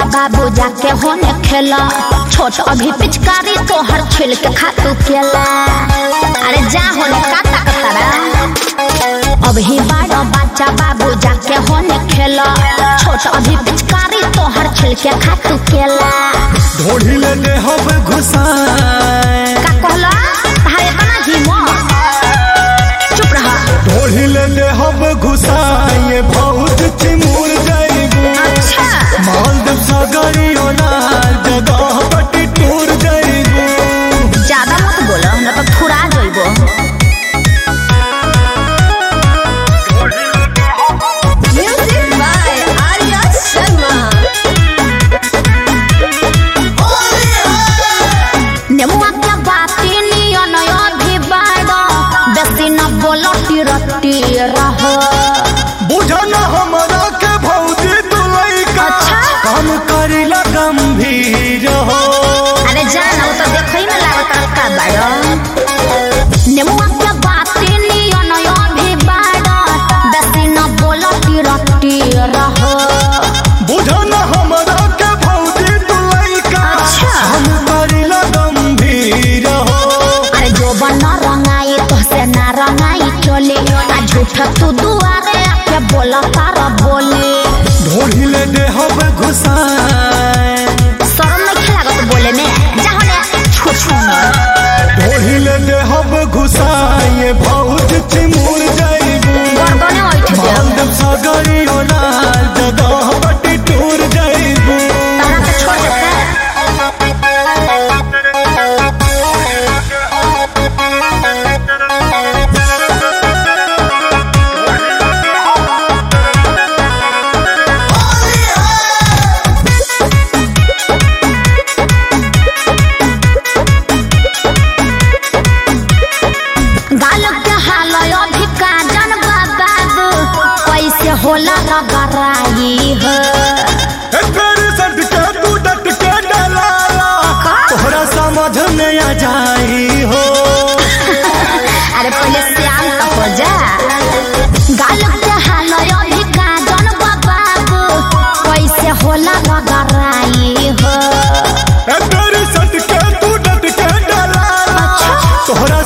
बाबू जाके होने खेला छोट अभी पिचकारी तोहर छिल के खातू केला अरे जा होने का ताकतारा अभी बड़ा बच्चा बाबू जाके होने खेला छोट अभी पिचकारी तोहर छिल के खातू केला ढोढ़ी ले दे हब घुसाए का कहला तारे बना हिम्मत चुप रहा ढोढ़ी ले दे हब घुसाए बहुत चिमूर जाएगू अच्छा मालदीव सागरी ओनार जगह पटी टूर जाएगू ज्यादा मत बोलो न तो फुरा जइबो Music by Arya Sharma. नेमुआ के बाती नियन अभी बाड़ो बेसी न बोलो टिरटी रहो बुझन हमरा के भौजी दुलैका अच्छा। काम करिला गंभीर हो अरे जान वो तो देखई में लागत का बाड़ो नेमुआ के बाती नियन अभी बाड़ो बेसी न बोलो टिरटी रहो बुझन हमरा के भौजी दुलैका अच्छा। काम करिला गंभीर हो अरे जो बन रंगाई तो से ना रंगाई चले आ झूठ तू दुआरे आके बोला तारा बोले ढोढ़ी ले दे हब घुसाए शर्म नहीं लागत बोले में जाने छू छू ढोढ़ी ले दे हब घुसाए बहुत चिमूर जाएगू गर्दने उठ गया मालदीव सागरी ओनार जगह पटी टूर जाएगू तारा के छोड़ देते गाल के हाल अभी काजन बाबू कैसे होला रगराई है तेरे सट के तू डट के डलाला तोहरा समझ में आ जाई हो अरे पहले श्याम का हो जा गाल के हाल अभी काजन बाबू कैसे होला रगराई है तेरे सट के तू डट के डलाला तोहरा